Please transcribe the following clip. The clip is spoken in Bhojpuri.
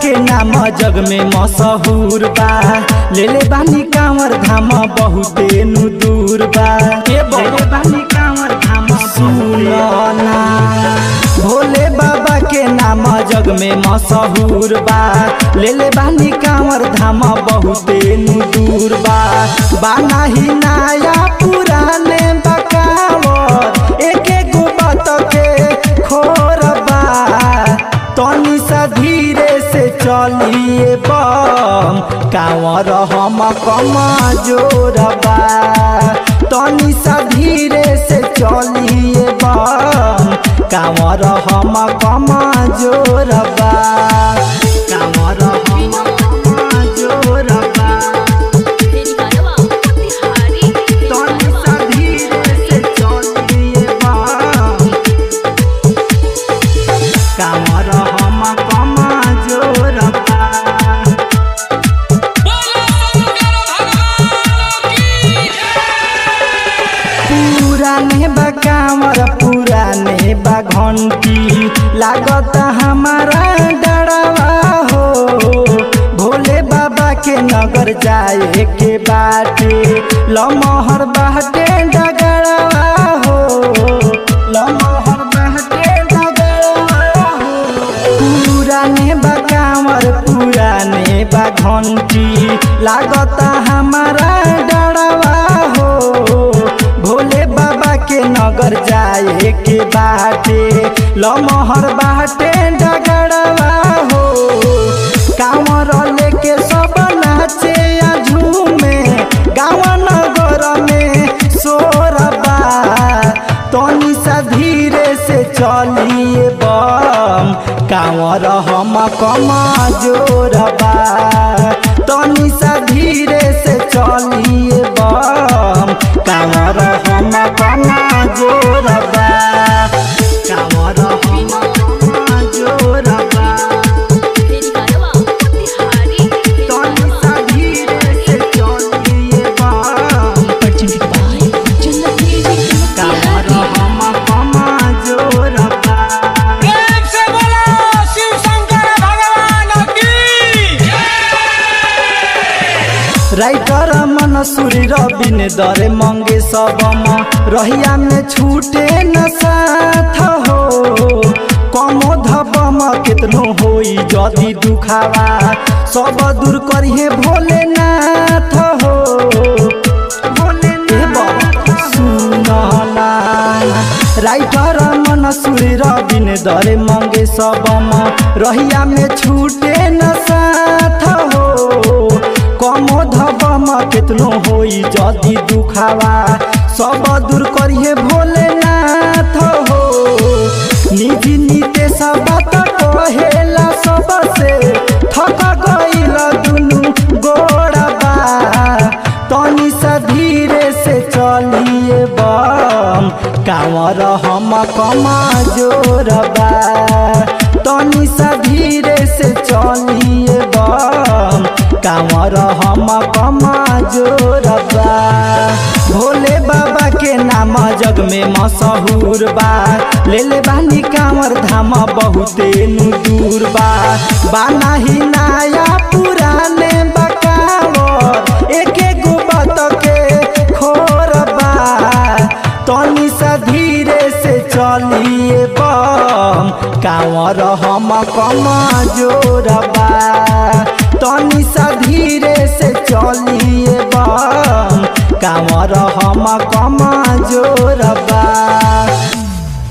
के नाम जग में मशहूर बा ले ले बानी कांवर धाम बहुते नु दूर बा ले ले बानी कांवर धाम सुनना भोले बाबा के नाम जग में मशहूर बा ले ले बानी कांवर धाम बहुते नु दूर बा बाना ही नया पुराने बकावर एक एक बात के खोर बा तनी सा धीरे से चलिए बम कांवर हम कम जोरबा तनी सा धीरे से चलिए बम कांवर हम कम जोरबा कांवर हम कम जोरबा तेरी गानवा बिहारी तनी सा धीरे से चलिए बम कांवर हम कम जोरबा पुराने बा कांवर पुराने बा घंटी लागत हमारा डरवा हो भोले बाबा के नगर जाए के बाटे लमहर बाटे डगरवा हो लमहर बाटे डगरवा हो पुराने बा कांवर पुराने बा घंटी लागत हमारा डरवा हो भोले बाबा के नगर जाए के बाटे लमहर बाटे डगरवा हो कांवर लेके सब नाचे आ झूमे गाँव नगर में सोरबा तनी सा धीरे से चलिए बम कांवर हम कम जोरबा तनी सा धीरे से चलिए बम कांवर हम कम जोरबा कांवर हम कम जोरबा तेरी गानवा बिहारी तनी सा धीरे से चलिए बम कांवर हम कम जोरबा प्रेम से बोलो शिव शंकर भगवान की राइटर मन सूरी रबिन दरे मंगे सबम रहिया में छूटे न साथ हो कमो धबम कितनो होई जदी दुखावा सब दूर करिए भोलेनाथ हो भोलेनाथ सुनला राइटर मन सूरी रबिन दरे मंगे सबम रहिया में छूटे न साथ हो कमो धबम कितनो होई जदी दुखावा सब दूर करिए भोलेनाथ हो निजी नीते सब कहेला सबसे थक गईल दुनु गोड़बा तनी सा धीरे से चलिए बम कांवर हम कम जोरबा तनी सा धीरे से चलिए बम कांवर हम कम जोरबा भोले बाबा के नाम जग में मशहूर बा ले ले बानी कांवर धाम बहुते नु दूर बा बाना ही नया पुराने बकावर एक एक बात के खोरबा तनी सा धीरे से चलिए बम कांवर हम कम जोरबा तनी सा धीरे से चलिए